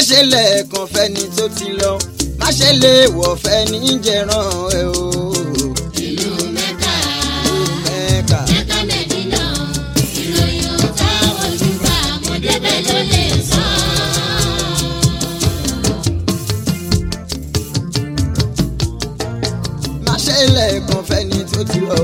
ṣe lẹ́ẹ̀kan fẹ́ni tó ti lọ má ṣe lè wọ̀ fẹ́ni jẹran ẹ o. ìlú mẹ́ta mẹ́ka mẹ́ta mẹ́dínà ìròyìn ọ̀tá ojúbà mo débẹ̀ ló lè sọ. má ṣe lẹ́ẹ̀kan fẹ́ni tó ti lọ o.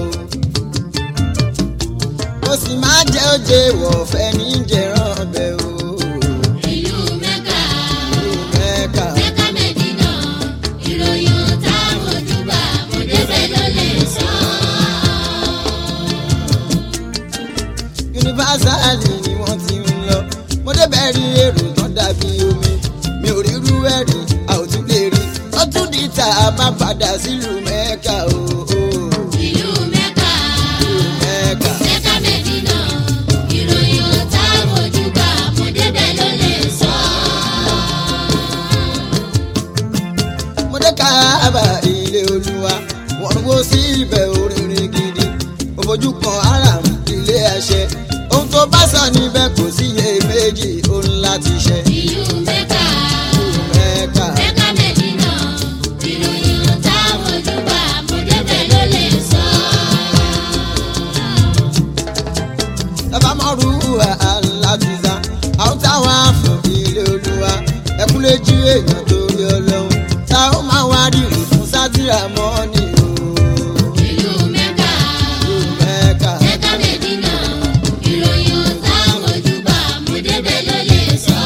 ó sì máa jẹ́ òjè wọ̀ fẹ́ni jẹran ọbẹ̀ o. ìlú mẹ́ka mẹ́ka mẹ́ta mẹ́dínà ìròyìn ọ̀tá ojúbà mo débẹ̀ ló lè sọ. yunifásitì ni wọ́n ti ń lọ mo débẹ̀ rí èrò tán dàbí omi mi ò rírú ẹ̀rí a ò tún lè rí ó tún di ta a máa padà sílùú mẹ́ka o. o. ìlú mẹ́ka mẹ́ka mẹ́ta mẹ́dínà ìròyìn ọ̀tá ojúbà mo débẹ̀ ló lè sọ. mo dé káàbà ilé olúwa wọ́n wó sí ibẹ̀ oríire gidi òfojú kan aram ilé àṣẹ ohun tó bá sọ níbẹ̀ kò sí iye méjì ó ń láti ṣe. ìlú mẹ́ka mẹ́ka mẹ́ka mẹ́dínà ìròyìn ọ̀tá ojúbà mo débẹ̀ ló lè sọ. bàbá mọ́rú láti sá àwọn táwọn àfọ̀ ilé olúwa ẹkúnlé jí èèyàn torí ọlọ́run táwọn máa wá rírì fún sátìrà mọ́ni o. ìlú mẹ́ka mẹ́ka mẹ́ka mẹ́dínà ìròyìn ọ̀tá ojúbà mo débẹ̀ ló lè sọ.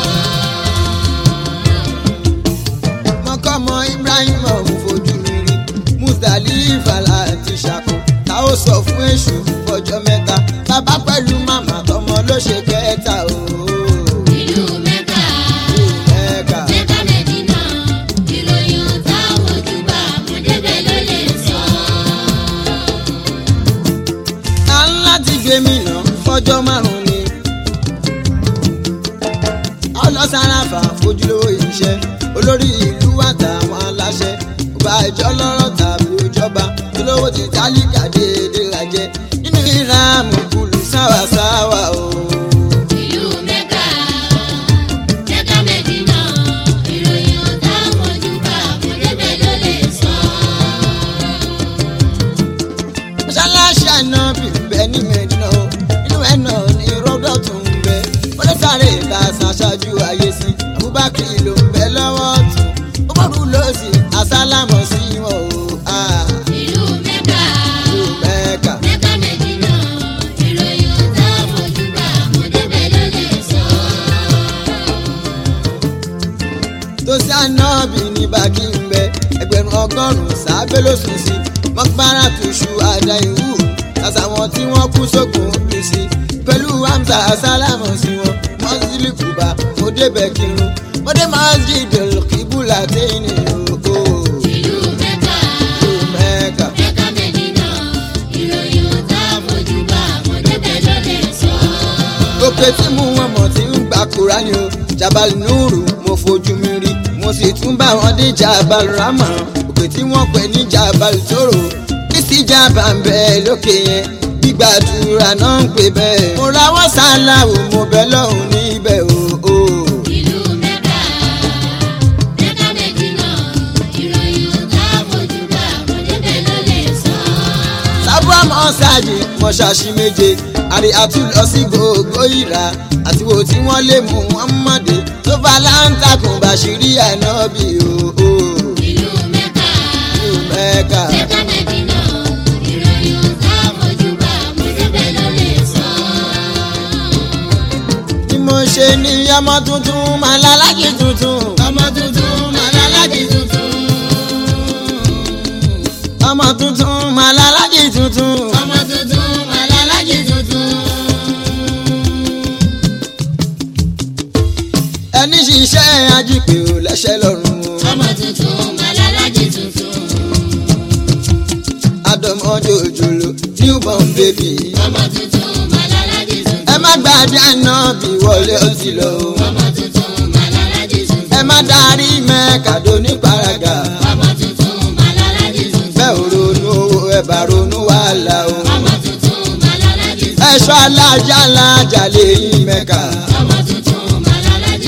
mọ́kànmọ́ ibrahim ọ̀hún fojú mi rí mustalifa láti ṣàkó tá ó sọ fún èṣù fọjọ́ mẹ́ta bàbá pẹ̀lú màmá tọmọ ló ṣe kẹta o. ìlú mẹ́ka mẹ́ka mẹ́ka mẹ́dínà ìròyìn ọ̀tá ojúbà mo débẹ̀ ló lè sọ. a ń láti gbé mi nà fọjọ́ márùn-ún ni. ọlọ́sàràfà fojúlówó iṣẹ́ olórí ìlú àtàwọn aláṣẹ ọba ìjọ lọ́rọ̀ tàbí òjọba olówó ti tálíkà déédéé lajẹ nínú ìrààmù kùlù sáwàsáwà o. ìlú mẹ́ka mẹ́ka mẹ́dínà ìròyìn ọ̀tá ojúbà mo débẹ̀ ló lè sọ. mọ́ṣáláṣí àná bìbẹ́ ní mẹ́dínà o inú ẹ̀ náà ní rọ́dọ̀ tó ń bẹ ó lè sáré ìta ṣaṣáájú ayé sí abubakar ló ń bẹ lọ́wọ́ ọ̀tún ó bọ̀rù lọ́sì àsálámọ̀ sí wọn o. Ah, ìlú mẹ́ka ìlú Mẹ́kà. mẹ́ka mẹ́dínà ìròyìn ọ̀tá ojúbà mo débẹ̀ ló lè sọ. tó sí ànábì ní bákí ń bẹ ẹgbẹ̀rún ọgọ́rùn-ún sábẹ́ ló sùn sí mọ́kpárà tùṣù àdá ìwú àtàwọn tí wọ́n kú sókun bí sí pẹ̀lú hamza sálámù sí wọn mọ́sílì kùbà mo débẹ̀ kírun mo dé masjid kíbùlà téèní o. ìlú mẹ́ka ìlú Mẹ́kà. mẹ́ka mẹ́dínà ìròyìn ọ̀tá ojúbà mo débẹ̀ ló lè sọ. òkè tí mú wọn mọ̀ tí ń gba kúránì o jabal nuru mo fojú mi rí mo sì tún bá wọn dé jabal rama òkè tí wọ́n pè ní jabal toro kristi jaba ń bẹ lókè yẹn gbígbàdúrà náà ń pè bẹ́ẹ̀ mo rawọ́ sáláwò mo bẹ lọ́hùn níbẹ̀ o. o. ìlú mẹ́ka mẹ́ka mẹ́dínà ìròyìn ọ̀tá ojúbà mo débẹ̀ ló lè sọ. sábà mọ́sáàjì mọ́ṣáṣí méje àrí àtúlọ sí gbogbo ìrà àti wo tí wọ́n lè mú wọn mọ̀dé tó bá láǹtakùn bàṣírí ànábì o. o. ìlú mẹ́ka ìlú Mẹ́kà. mẹ́ka mẹ́dínà ìròyìn ọ̀tá ojúbà mo débẹ̀ ló lè sọ. bí mo ṣe ní ọmọ tuntun máa lálájì tuntun. ọmọ tuntun máa lálájì tuntun. ọmọ tuntun máa lálájì tuntun. ọmọ tuntun máa lálájì tuntun. ẹni ṣiṣẹ́ ajípè ò lẹ́sẹ̀ lọ́rùn. ọmọ tuntun màlálàjì tuntun. àdọ̀mọ́jọ́ òjòló newborn baby. ọmọ tuntun màlálàjì tuntun. ẹ má gbàdé àná bí wọlé ó ti lọ. ọmọ tuntun màlálàjì tuntun. ẹ má darí mẹ́kàdó ní paraga. ọmọ tuntun màlálàjì tuntun. bẹ́ẹ̀ ò ronú owó ẹ bá ronú wàhálà o. ọmọ tuntun màlálàjì tuntun. ẹ̀ṣọ́ alájà alájà lè yí mẹ́ka. ọmọ tuntun màlálàjì tuntun.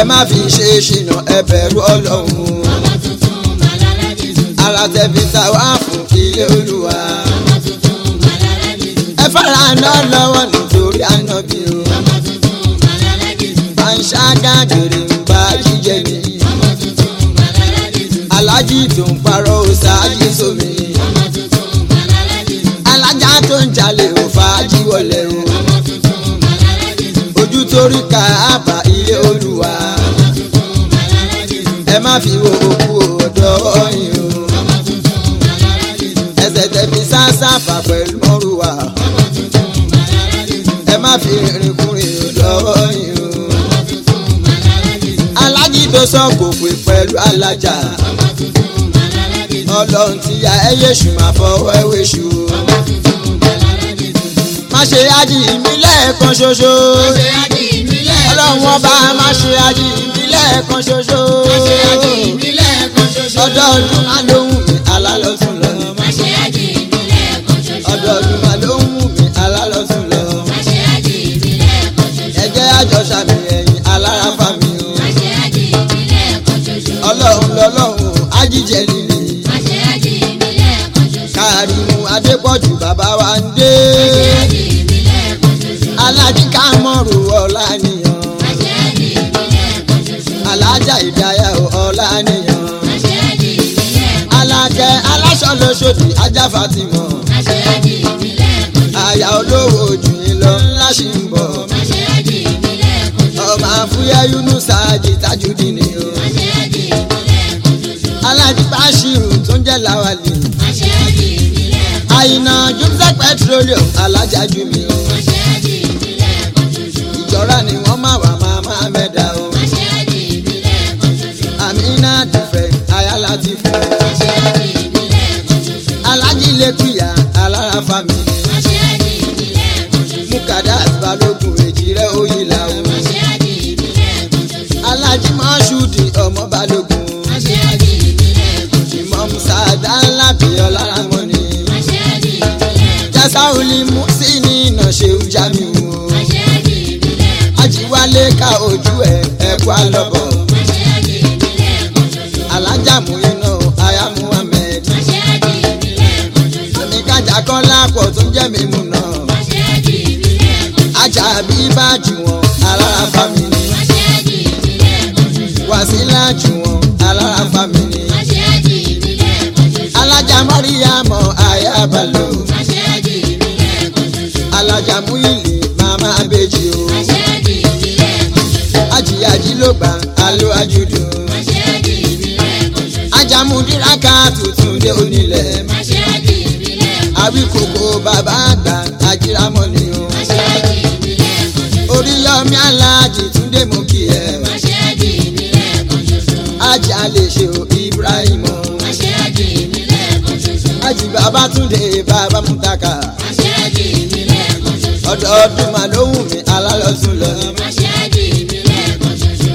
ẹ má fi ṣe ṣìnà ẹ bẹ̀rù ọlọ́run ọmọ tuntun màlálájì tuntun. ara tẹ̀bi ta wá fún ilé olúwa ọmọ tuntun màlálájì tuntun. ẹ fara náà lọ́wọ́ nítorí ànábì o ọmọ tuntun màlálájì tuntun. panṣágà gèrè ń bá jíjẹ ni ọmọ tuntun màlálájì tuntun. alájí tó ń parọ́ ṣáájú sómi ọmọ tuntun màlálájì tuntun. alájà tó ń jalè ò fàájì wọlé o ọmọ tuntun màlálájì tuntun. ojú torí ká àbá ilé olúwa ọmọ tuntun màlálájì tuntun. ẹ má fi wo òkú ọ̀dọ́ ọ̀yìn o ọmọ tuntun màlálájì tuntun. ẹsẹ̀ tẹ̀bi sáṣàfà pẹ̀lú mọ́rùwà ọmọ tuntun màlálájì tuntun. ẹ má fi rìn kúrin ọ̀dọ́ ọ̀yìn o ọmọ tuntun màlálájì tuntun. alájí tó sọ kò pé pẹ̀lú alájà ọmọ tuntun màlálájì tuntun. ọlọ́run ti ya ẹyẹ ṣù máa fọwọ́ ẹwé ṣù o ọmọ tuntun màlálájì tuntun. má ṣe ájì mi lẹ́ẹ̀kan ṣoṣo ṣe ájì ìbílẹ̀ ọlọ́run ọba má ṣe ájì mi lẹ́ẹ̀kan ṣoṣo ṣe ájì ìbílẹ̀ kan ṣoṣo. ọdọọdún má ló wù mí alálọ́sùn lọ Má ṣe ájì ìbílẹ̀ kan ṣoṣo. ọdọọdún má ló wù mí alálọ́sùn lọ Má ṣe ájì ìbílẹ̀ kan ṣoṣo. ẹ jẹ́ àjọṣàmì ẹ̀yìn alárafa mi o Má ṣe ájì ìbílẹ̀ kan ṣoṣo. ọlọ́run lọ́lọ́run ájíjẹ líle Má ṣe ájì ìbílẹ̀ kan ṣoṣo. káàrímù adépọ̀jù bàbá wa ń dé Má ṣe ájì ìbílẹ̀ kan ṣoṣo. alájí kámọ́rù ọ̀la nìyàn Má ṣe ájì ìbílẹ̀ kan ṣoṣo. alájà ìdáyà ọ̀la nìyàn Má ṣe ájì ìbílẹ̀ kan alákẹ́ aláṣọ lóṣòdì ajá fatimọ̀ Má ṣe ájì ìbílẹ̀ kan ṣoṣo. àyà olówó ojú yín lọ ńlá ṣì ń bọ̀ Má ṣe ájì ìbílẹ̀ kan ṣoṣo. ọmọ àfúyẹ́ yunusa ajì tajudi ni o Má ṣe ájì ìbílẹ̀ kan ṣoṣo. alájí báṣírù tó ń jẹ́ làwálì Má ṣe ájì ìbílẹ̀ kan àyìnà jùmsẹ̀ petroleum alájà jù mí o Má ṣe ájì ìbílẹ̀ kan ṣoṣo. ìjọra ni wọ́n máa wà máa máa mẹ́ta o Má ṣe ájì ìbílẹ̀ kan ṣoṣo. àmínà dìfẹ́ ayálà ti fẹ́ Má ṣe ájì ìbílẹ̀ kan ṣoṣo. alájí lẹ́kùyà alára fámìlì Má ṣe ájì ìbílẹ̀ kan ṣoṣo. mukada balógun èjì rẹ̀ òyìnlá o Má ṣe ájì ìbílẹ̀ kan ṣoṣo. alájí mọ́ṣúdì ọmọ balógun Má ṣe ájì ìbílẹ̀ kan ṣoṣo. ìmọ̀ musaada ńlá bíọ́ lára wọn ni Má ṣe ájì ìbílẹ̀ kan jasauli musini iná ṣe ń já mi wò Má ṣe ájì ìbílẹ̀ kan ajiwale ka ojú ẹ ẹkú alọ́bọ̀ Má ṣe ájì ìbílẹ̀ kan ṣoṣo. alájà mú iná aya muhammed Má ṣe ájì ìbílẹ̀ kan ṣoṣo. àmì kájà kọ́lá pọ̀ tó jẹ́ mi mú náà Má ṣe ájì ìbílẹ̀ kan ṣoṣo. ajá bí bá jù wọn alára fámìlì Má ṣe ájì ìbílẹ̀ kan ṣoṣo. wàsílà jù wọn alára fámìlì Má ṣe ájì ìbílẹ̀ kan ṣoṣo. alájà mọ́ríyàmọ́ aya balo Má ṣe ájì ìbílẹ̀ kan ṣoṣo. alájà múyìlì màmá abéjì o Má ṣe ájì ìbílẹ̀ kan ṣoṣo. ajiyaji ló gbà alo ajudu Má ṣe ájì ìbílẹ̀ kan ṣoṣo. ajamudiraka tuntun dé onílẹ̀ Má ṣe ájì ìbílẹ̀ kan ṣoṣo. àwíkòkò bàbá àgbà ajíramọ́ ni o Má ṣe ájì ìbílẹ̀ kan ṣoṣo. oríyọmí aláàjì túndé mú kí ẹ Má ṣe ájì ìbílẹ̀ kan ṣoṣo. ajá lè ṣe o ibrahim o Má ṣe ájì ìbílẹ̀ kan ṣoṣo. ají bàbá túndé bàbá mutaka Má ṣe ájì ìbílẹ̀ kan ṣoṣo. ọdọọdún mà ló wù mí alálọ́sùn lọ Má ṣe ájì ìbílẹ̀ kan ṣoṣo.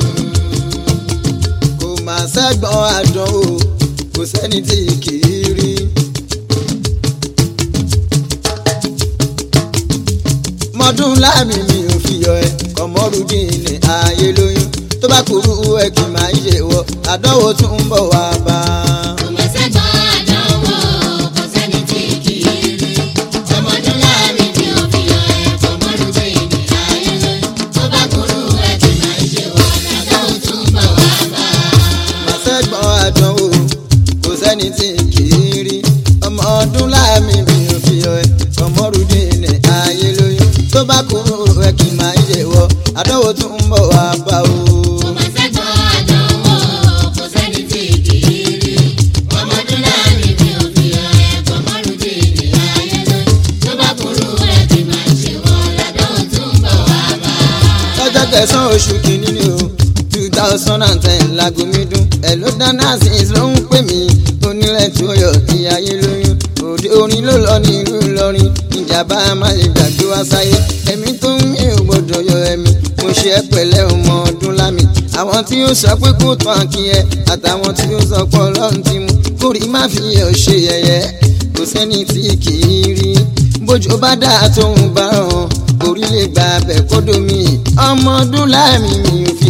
kò mà sẹ́gbọ́n àdán o kò sẹ́ni tí kì í rí. mọdún láàmì mi ò fi yọ ẹ kọmọrúdín ní ààyè lóyún tó bá kúrú ẹ kì máa ń ṣe wọ àdánwò tún ń bọ̀ wá bá a. Kò má sẹ́gbọ́n àdánwò, kò sẹ́ni tí kì í rí. Ọmọdún láàrin tí ó fi yọ ẹ̀ fọmọ́rún dé ìdí ayé lóyún. Tó bá kúrú ẹ̀ kì máa ń ṣe wọ́n, àdánwò tún bọ̀ wá bá a. màsẹ́gbọ́n àdánwò kò sẹ́ni tí kì í rí ọmọ ọdún láàmì mi ò fi yọ ẹ kọmọrúdín ní ààyè lóyún tó bá kúrú ẹ kì máa ń ṣe wọ àdánwò tún ń bọ̀ wá bá o. Kò má sẹ́gbọ́n àdánwò, kò sẹ́ni tí kì í rí. Ọmọdún láàrin tí ó fi yọ ẹ̀ fọmọ́rún dé ìdí ayé lóyún. Tó bá kúrú ẹ̀ kì máa ń ṣe wọ́n, àdánwò tún bọ̀ wá bá a. lọ́jọ́ kẹsàn-án oṣù kìíní ni o two thousand and ten láago mi dún ẹ̀ ló dáná sí ló ń pè mí onílẹ̀ tí ó yọ ìyáyé lóyún òde orin ló lọ ní ìlú Ìlọrin ìjàmbá má lè gbàgbé wá sáyé ẹ̀mí tó ń mí ò gbọ́dọ̀ yọ ẹ̀mí mo ṣe é pẹ̀lẹ́ ọmọ ọdún lámì àwọn tí ó sọ pé kó tán kí ẹ àtàwọn tí ó sọ pé ọlọ́run ti mú kórì má fi ẹ̀ ṣe yẹ̀yẹ́ kò sẹ́ni tí kì í rí bójú bá dá tóun bá ràn orílẹ̀ gba abẹ kódó mi ọmọ ọdún láàmì mi ò fi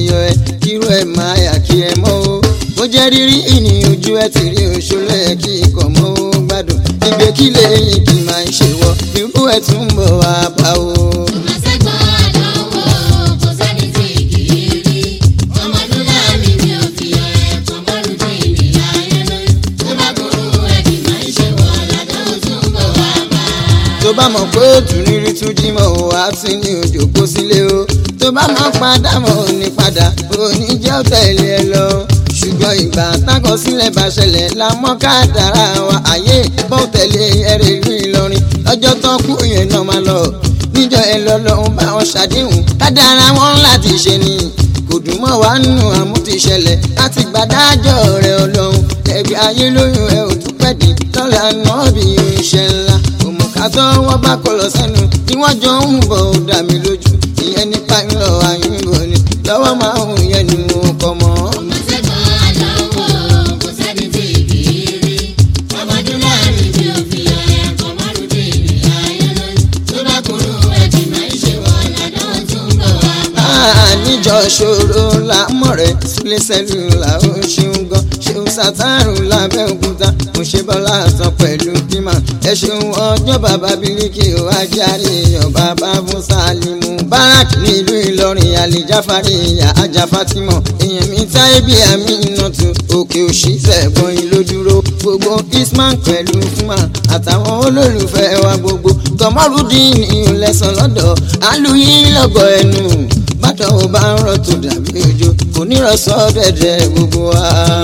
yọ ẹ kírú ẹ máa yà kí ẹ mọ́ o bó jẹ́ rírí ìní ojú ẹ ti rí òṣòlẹ̀ kí ikọ̀ mọ́ o gbádùn ìgbé kí lẹ́yìn kí máa ń ṣe wọ irú ẹ tún ń bọ̀ wá bá o. Ìmọ̀sẹ́gbọ̀n àdánwò kò sẹ́ni tí kì í rí. Ọmọdúnláàmì mi ò fi ẹ̀ẹ̀kan mọ́rùndín ìrìn ayé lórí. Tó bá burú ẹ̀kí máa ń ṣe wọ́n ládánwò tún bọ̀ wá bá. tó bá mọ̀ pé òtún rírí tún jí mọ́ o á ti ní òjò kó sílé o tó bá mọ̀ padà mọ̀ ò ní padà òní jẹ́ ó tẹ̀lé ẹ lọ ṣùgbọ́n ìgbà tákọsílẹ̀ bá ṣẹlẹ̀ la mọ́ ká dára wa àyè bó tẹ̀lé ẹrẹ̀ ìlú Ìlọrin lọ́jọ́ tán kú yẹn náà máa lọ níjọ ẹ lọ lọ́hún bá wọn ṣàdéhùn ká dára wọn láti ṣe ni kò dùn mọ́ wá nù àmútiṣẹlẹ̀ láti gbàdájọ́ rẹ̀ ọlọ́run ẹgbẹ́ ayé lóyún ẹ ò tún pẹ́ dín lọ́la náà bí iṣẹ́ ńlá òmùkátọ́ wọn bá kọ lọ sẹ́nu tí wọ́n jọ ń bọ̀ ó dà mí lójú ìyẹn nípa ńlọ àyùnbó ni lọ́wọ́ máa ń yẹn ni mo kọ́ mọ́. Ìmọ̀sẹ́gbọ̀n àdánwò kò sẹ́ni tí kì í rí. Ọmọdúnláàmì mi ò fi ẹ̀ẹ̀kan mọ́rùndín ìrìn ayé lórí. Tó bá burú ẹ̀kí máa ń ṣe wọ́n ládánwò tún bọ̀ wá bá. níjọ ṣòro lámọ̀rẹ́ sílé sẹ́lù là ó ṣeun gan ṣeun sátárù lábẹ́òkúta mo ṣe bọ́lá sàn pẹ̀lú bímọ ẹ ṣeun ọjọ́ bàbá bíríkì ó ajáre èèyàn bàbá fún sálímù barak nílùú ìlọrin àlìjáfárí ìyá ajá fatima èèyàn mi táyé bí àmì ìnàtú òkè òṣì sẹ́gbọ̀n ìlódúró gbogbo isman pẹ̀lú fúnma àtàwọn olólùfẹ́ wa gbogbo kọmọrúdín ní ìlẹ̀sán lọ́dọ̀ alùyìn lọ́gọ̀ ẹnu bàtà ò bá ń rọ̀ tó dàbí òjò kò ní rọ̀ sọ́dẹ̀dẹ̀ gbogbo wa.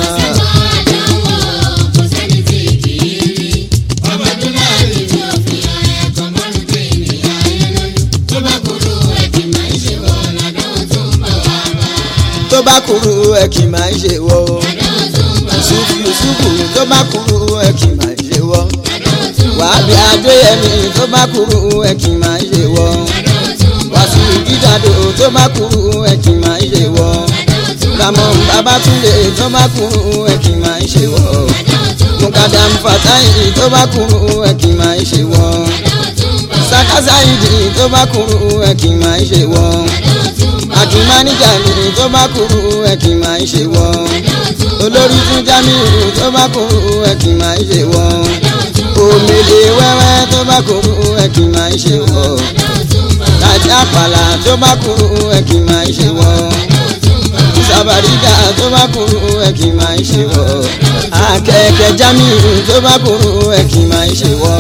Ìmọ̀sẹ́gbọ̀n àdánwò kò sẹ́ni tí kì í rí. Ọmọdúnláàmì mi ò fi ẹ̀ẹ̀kan mọ́rùndín ìrìn ayé lórí. Tó bá burú ẹ̀kí máa ń ṣe wọ́n ládánwò tún bọ̀ wá bá. tó bá kúrú ẹ kì í máa ń ṣe wọ́ o. Ládánwò tún bọ̀ wá ṣùkú ṣùkú tó bá kúrú ẹ kì í máa ń ṣe wọ́. ládánwò tún bọ̀ wàá bí adéyẹmí tó bá kúrú ẹ kì í máa ń ṣe wọ́. ládánwò tún bọ̀ wàásù dídàdó tó bá kúrú ẹ kì í máa ń ṣe wọ́. ládánwò tún bọ̀ ramon babatunde tó bá kúrú ẹ kì í máa ń ṣe wọ́. ládánwò tún bọ̀ mukadam fatayi tó bá kúrú ẹ kì í máa ń ṣe wọ́. ládánwò tún bọ̀ sakasaidi tó bá kúrú ẹ kì í máa ń ṣe wọ́. ládánwò tún bọ̀ àdùnmáníjà mi tó bá kúrú ẹ kì í máa ń ṣe wọ́. ládánwò tún bọ̀ olórí tún jámíù tó bá kúrú ẹ kì í máa ń ṣe wọ́. ládánwò tún bọ̀ òmìnira wẹ́wẹ́ tó bá kúrú ẹ kì í máa ń ṣe wọ́. ládánwò tún bọ̀ láti àpàlà tó bá kúrú ẹ kì í máa ń ṣe wọ́. ládánwò tún bọ̀ sàbàríkà tó bá kúrú ẹ kì í máa ń ṣe wọ́. akẹ́kẹ́ jámíù tó bá kúrú ẹ kì í máa ń ṣe wọ́.